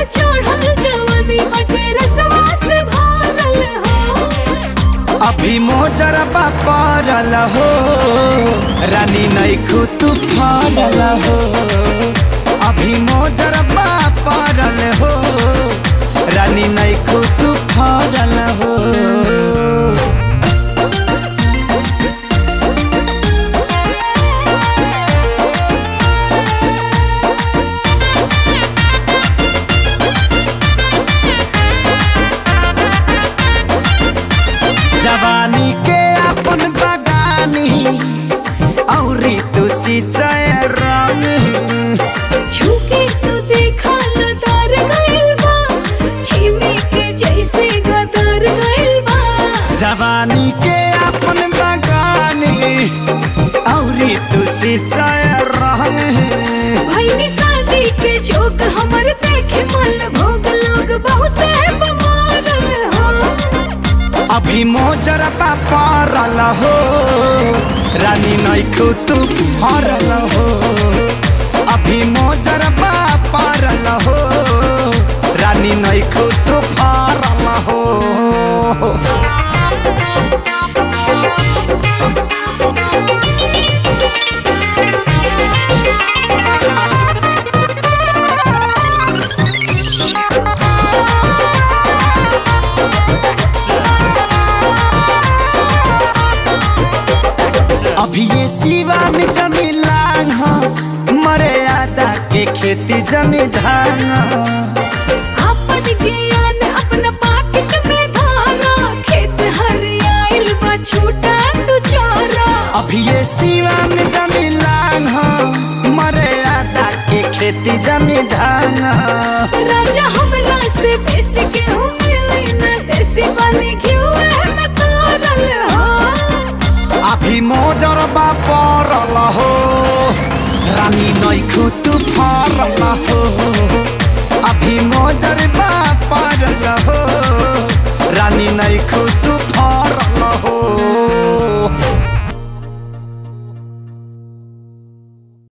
चढ़ल जवानी बटे रसवा से भरल हो अभी मोजरबा पड़ल हो रानी नैखू तू फरल हो अभी मोजरबा पड़ल हो रानी नैखू तू फरल हो जवानी के अपन बगानी औरी तू सिंचाई रंग छूके तू देखा लदार गइल बा छिमी के जैसे गदर गइल बा जवानी के अपन बगानी औरी तू सिंचाई रंग भईनी शादी के जोक हमर देखे मल भोग लोग बहुत बमारल हो अभी मोजरबा पड़ल हो रानी नैखू तू फरल हो अभी मोजरबा पड़ल हो रानी नैखू तू फरल हो अभी ये सिवा में जमी लांग हो मरे आदा के खेती जमी धान हो। अपन ज्ञान अपना पाकिट में धारा खेत हरियाइल बा छूटा तू चोरा अभी ये सिवा में जमी लांग हो मरे आदा के खेती जमी धान हो। राजा हमरा से बेसी के हूँ मिली न देसी वाली घिउ में तारल हो अभी मोजरबा पड़ल हो रानी नैखू तू फरल हो अभी मोजरबा पड़ल हो रानी नैखू तू